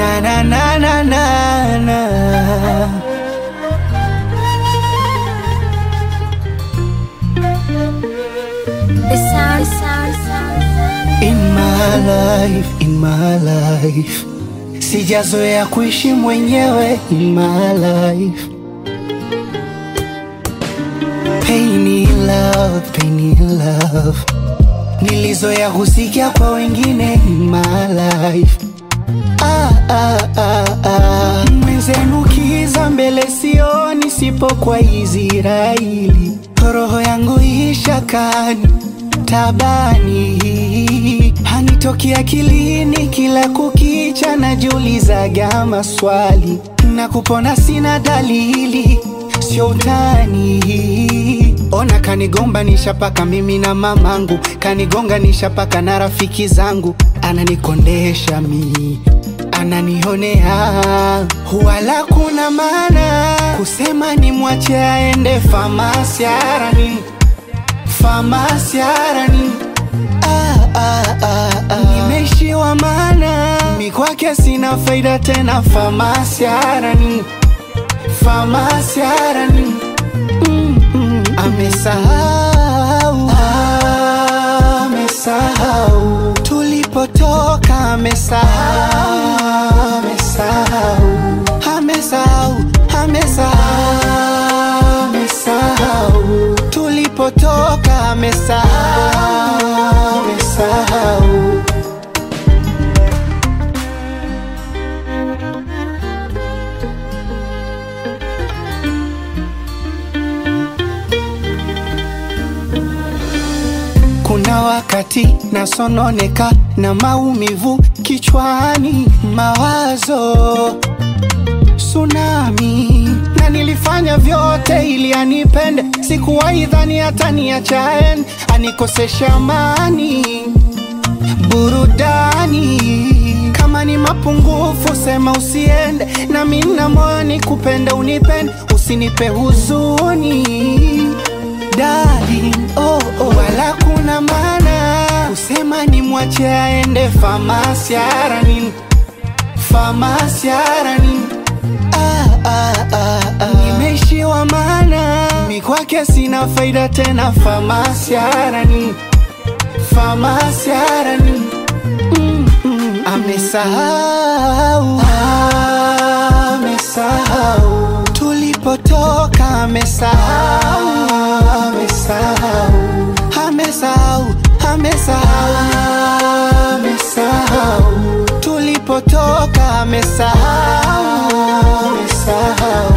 na na na na na na The sound, sound, sound. In my life, in my life Sijazoea kuishi mwenyewe in my life Pain in love, pain in love Nilizoea kusikia kwa wengine in my life ah, ah, ah, ah. Mwenzenu kiza mbele sioni sipo kwa Israeli roho yangu ishakani tabani hanitoki akilini kila kukicha najiulizaga maswali na kupona sina dalili sio utani ona kanigombanisha paka mimi na mamangu kanigonganisha paka na rafiki zangu ananikondesha mi ananionea wala kuna maana kusema ni mwache aende famasiarani famasiarani ah, ah, ah, ah. nimeishiwa maana mi kwake sina faida tena famasiarani famasiarani mm, mm. amesahau amesahau tulipotoka amesahau amesahau amesahau amesahau amesahau tulipotoka amesahau amesahau Kuna wakati nasononeka na maumivu kichwani, mawazo tsunami, na nilifanya vyote ili anipende. Sikuwahi dhani hata niachaen, anikosesha amani, burudani. Kama ni mapungufu sema usiende, na mimi na moyo nikupende, unipende, usinipe huzuni darling, oh, oh. Wala kuna maana kusema ni mwache aende famasiarani famasiarani ah, ah, ah, ah. Nimeishiwa maana mi kwake sina faida tena famasiarani famasiarani mm, mm. Amesahau amesahau tulipotoka amesahau amesahau amesahau amesahau amesahau tulipotoka amesahau amesahau